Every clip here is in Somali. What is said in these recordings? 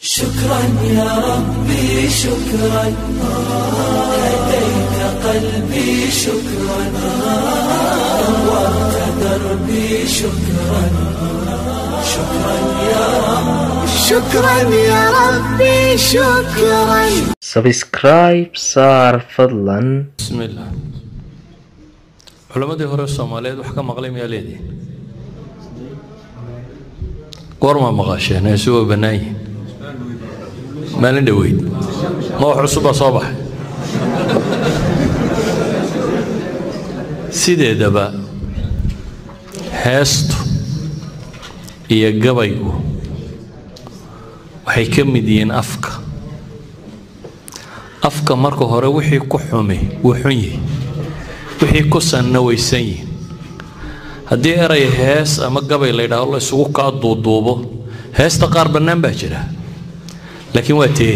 شكرا يا ربي شكرا هديت قلبي شكرا نورت دربي شكرا شكرا يا رب شكرا يا ربي شكرا sabscribe saar fadlan bismillaah culammadii hore soomaaliyeed wax ka maqlay miyaa leedihin goormaa maqasheen heesu waa bannaan yihin maalin dhoweyd ma wax cusubbaa soo baxay sideedaba heestu iyo gabaygu waxay ka mid yihiin afka afka marka hore wixii ku xumi wuu xun yihi wixii ku sanna waysan yihin haddii eray hees ama gabay la yidhaahdo la isugu kaa duuduubo heesta qaar bannaan baa jira laakiin waa tee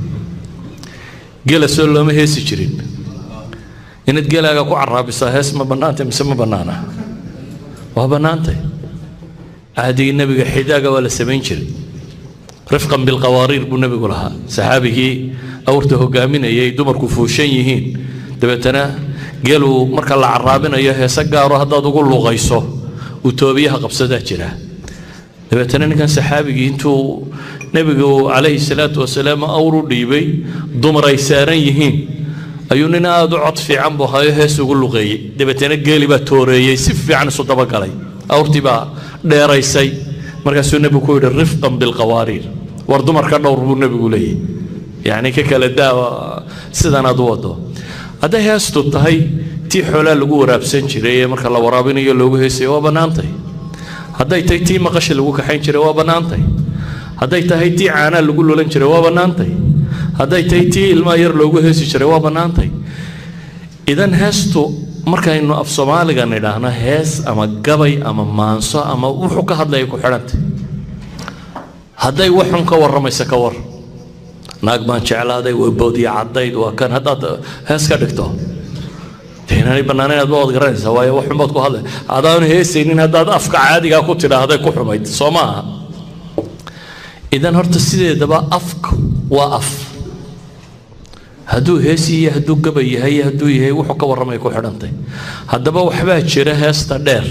gela soo looma heesi jirin inaad gelaaga ku caraabisaa hees ma bannaantay mise ma bannaana waa bannaantay cahdigii nebiga xidaaga waa la samayn jiray rifqan bilqawaariir buu nebigu lahaa saxaabigii awrta hogaaminayay dumarku fuushan yihiin dabeetana geeluu marka la caraabinayo heese gaaro haddaad ugu luqayso uu toobiyaha qabsadaa jira dabeetana ninkan saxaabigii intuu nebigu calayhi salaatu wasalaam awr u dhiibay dumar ay saaran yihiin ayuu nin aada u cod fiican buu hayo hees ugu luqeeyey dabeetana geeli baa tooreeyey si fiican isu dabagalay awrtii baa dheeraysay markaasuu nebigu ku yidhi rifqan bilqawaariir war dumarka dhowr buu nebigu leeyahy yacni ka kala daawa sidan aad u wado hadday heestu tahay tii xoolaa lagu waraabsan jiray ee marka la waraabinayo loogu heesayo waa bannaantay hadday tahay tii maqasha lagu kaxayn jiray waa bannaantay hadday tahay tii caanaa lagu lulan jiray waa bannaantay hadday tahay tii ilmaa yar loogu heesi jiray waa bannaantay idan heestu markaynu af soomaaliga nidhaahno hees ama gabay ama maanso ama wuxuu ka hadlaya ku xidhantay hadday waxun ka warramaysa ka war naag baan jeclaaday waa boodiya caddayd waa kan haddaad hees ka dhigto dee inaanay bannaanayn aad baad garanaysaa waayo waxun baad ku hadlay adaanu heesaynin haddaad afka caadigaa ku tidhaahday ku xumayd soo ma aha idan horta sideedaba afka waa af hadduu heesi iyo hadduu gabay yahay iyo hadduu yahay wuxuu ka warramay ku xidhantay haddaba waxbaa jira heesta dheer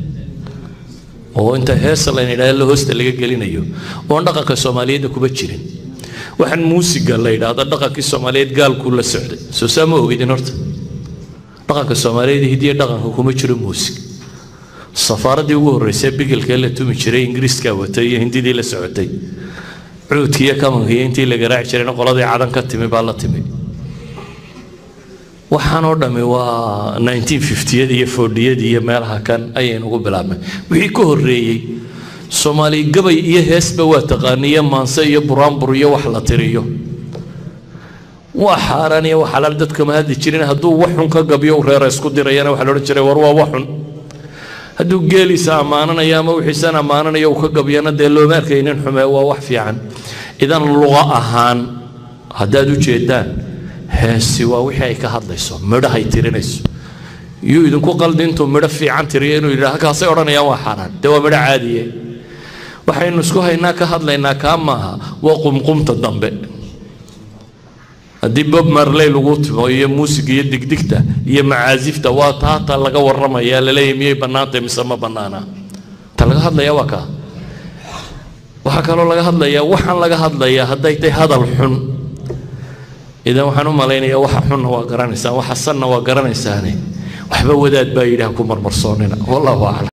oo inta heesa layna yidhahdo hoosta laga gelinayo oon dhaqanka soomaaliyeedna kuma jirin waxaan muusiga la yidhaahdo dhaqankii soomaaliyeed gaalkuu la socday soo saa ma ogidin horta dhaqanka soomaaliyeed hidiya dhaqanka kuma jiro muusig safaaradii ugu horreysay bigelkee la tumi jiray ingiriiskaa watay iyo hindidii la socotay cuudkii iyo kamankiiyo intii la garaaci jirayna qoladii cadan ka timi baa la timi waxaan oo dhammi waa 1950yada iyo fordhiyada iyo meelaha kan ayaynugu bilaabnay wixii ka horreeyey soomaali gabay iyo heesba waa taqaaniyo maanse iyo buraanbur iyo wax la tiriyo waa xaaraan iyo waa xalaal dadkama hadli jirin hadduu waxxun ka gabyo u reera isku dirayana waxaa la odhan jiray war waa waxxun hadduu geeliisa ammaananayo ama wixiisan ammaananayo uu ka gabyana dee looma arkaynin xume waa wax fiican idan luqa ahaan haddaad u jeedaan heesi waa wixii ay ka hadlayso midhahay tirinayso yuu idinku qaldi intuu midho fiican tiriyo inuu yidhaha kaasay odhanayaan waa xaaraan dee waa midho caadiye waxaynu isku haynaa ka hadlaynaa kaa maaha waa qumqumta dambe haddii bob marley lagu timo iyo muusiga iyo digdigta iyo macaasifta waa taata laga warramaya laleeyahy miyay bannaantay mise ma bannaana ta laga hadlaya waa kaa waxaa kaloo laga hadlayaa waxaan laga hadlayaa hadday tahay hadal xun idan waxaan u malaynayaa waxa xunna waa garanaysaan waxa sanna waa garanaysaane waxba wadaad baa yidhaha ku marmarsoonina wallahu aclam